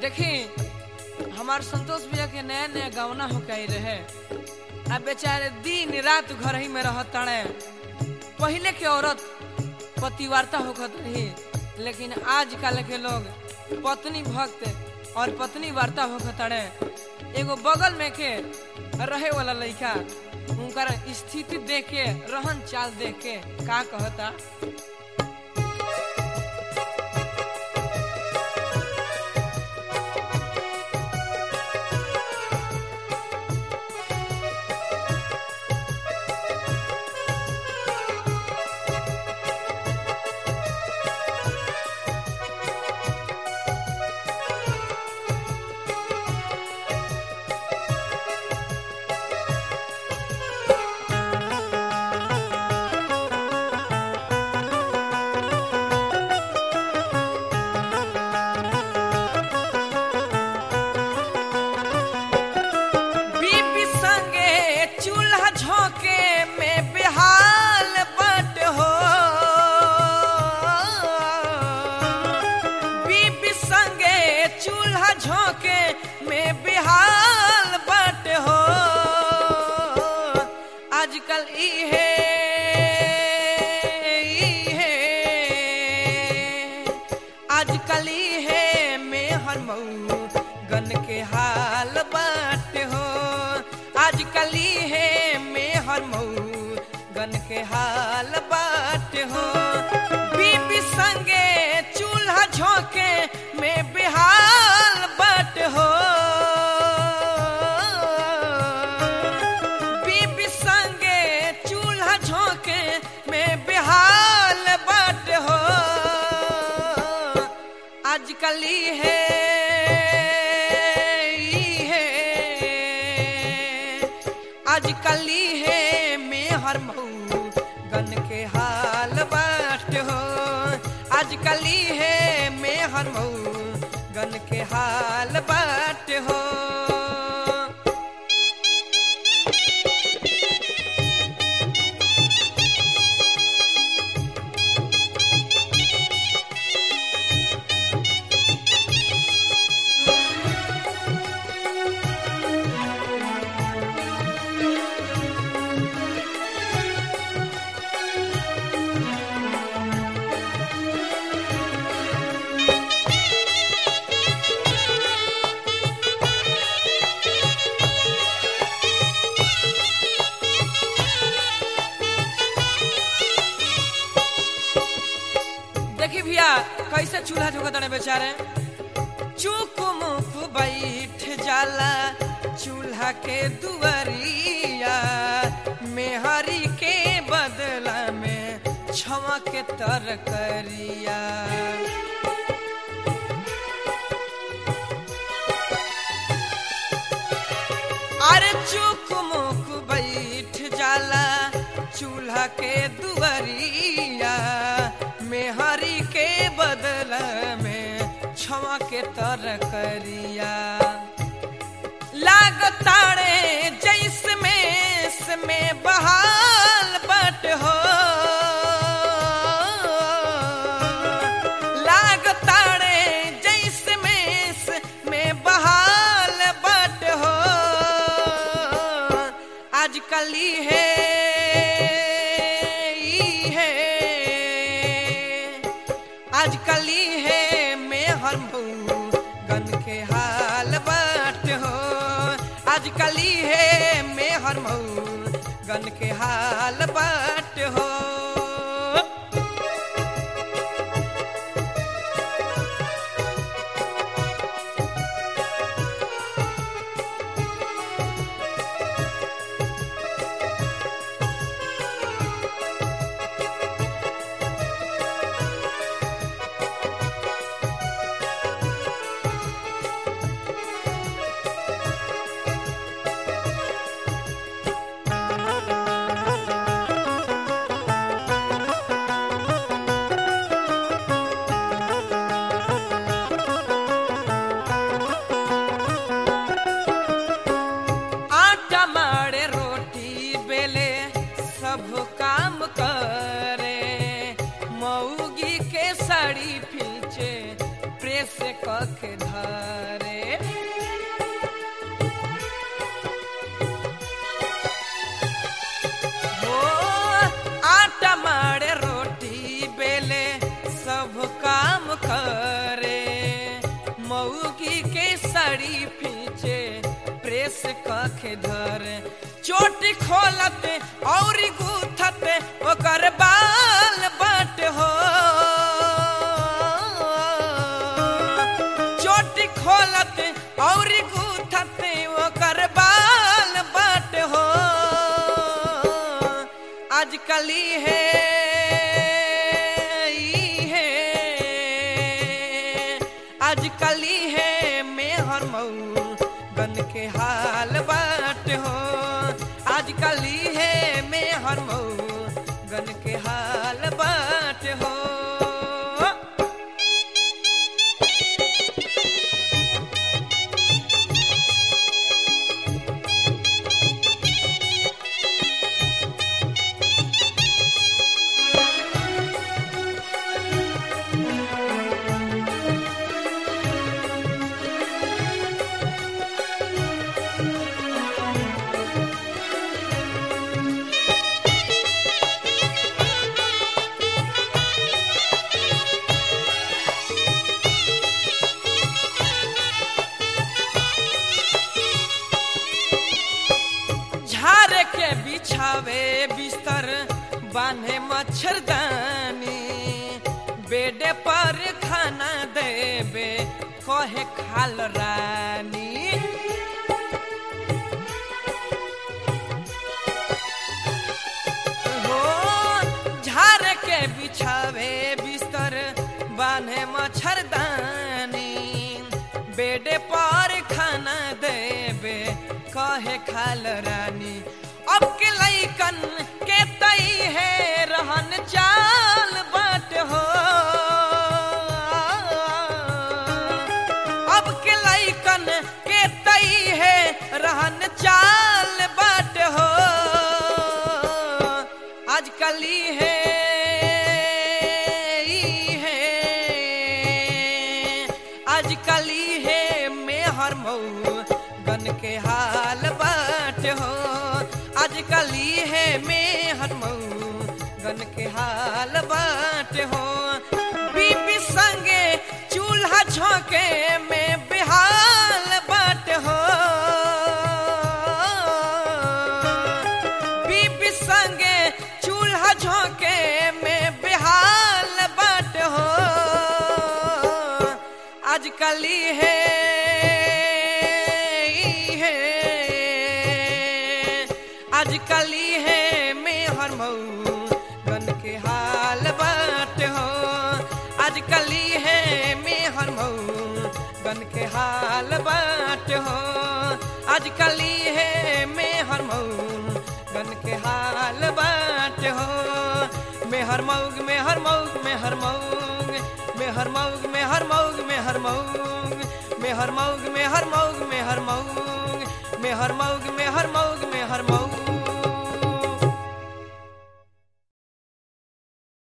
देखी हमार संतोष भैया के नया नया गवना हो के रहे आ बेचारे दिन रात घर ही में रहत ताड़े पहले के औरत पतिवार्ता होखत रही लेकिन आजकल के लोग पत्नी भक्त और पत्नी वार्ता होखत ताड़े एगो बगल में के रहे वाला लड़का उनकर स्थिति देख के रहन चाल देख के का कहता बीबी संगे चूल्हा झोंके में बेहाल बट हो बीबी संगे चूल्हा झोंके में बेहाल बट हो आजकल इहे इहे आजकल इहे में हर मऊ गन के हाल बाट हो आजकल इहे में हर मऊ गन के हाल बाट हो बीबी संगे चूल्हा झोंके में बेहाल बाट हो बीबी संगे चूल्हा झोंके में बेहाल बाट हो आजकल है आजकल है में हर मऊ गन के हाल बाट हो आजकल है में हर मऊ गन के हाल बाट हो देखी भैया कैसे चूल्हा झोंकत रहे बेचारे चुप मुख बैठ जाला चूल्हा के दुआरिया मेहरी के बदला में छवा के तरकरिया अरे चुक मुक बैठ जाला चूल्हा के दुआरिया मेहरी के बदला में छवा के तरकरिया लागताड़े जैस में में बहाल बट हो लागताड़े जैस में में बहाल बट हो आजकल है है आजकल है में हर मऊ गन के हाल बाट हो आजकल है में हर मऊ गन के हाल बाट हो के धरे हो आटा मारे रोटी बेले सब काम करे मऊगी के साड़ी पीछे प्रेस कखे धरे चोटी खोलते और गूथते ओकर बाल बट हो चोटी खोलते और गूथते ओकर बाल बट हो आजकली है ई है आजकली है मेहर मऊ गन के हाल बाट हो आजकली है मेहर मऊ गन के हाल बाट हो झारे के बिछावे बिस्तर बांधे मच्छरदानी बेडे पर खाना देवे कहे खाल रानी हो झारे के बिछावे बिस्तर बांधे मच्छरदानी बेडे पर खाना देवे कहे खाल रानी अब के लैकन के तई है रहन चाल बाट हो अब के लैकन के तई है रहन चाल बाट हो आजकली है ई है आजकली है मेहर मऊ गन के हाल बाट हो आजकली है मेहर मऊ गन के हाल बाट हो बीबी संगे चूल्हा झोंके में बिहाल बाट हो बीबी संगे चूल्हा झोंके में बिहाल बाट हो आजकली है ई है आजकली है मेहर मऊ गन के हाल बाट हो आजकली है मेहर मऊ गन के हाल बाट हो आजकली है मेहर मऊ गन के हाल बाट हो मेहर मऊग मेहर मऊग मेहर मऊग मेहर मऊग मेहर मऊग मेहर मऊग मेहर मऊग मेहर मऊग मेहर मऊग मेहर मऊग मेहर मऊग मेहर मऊग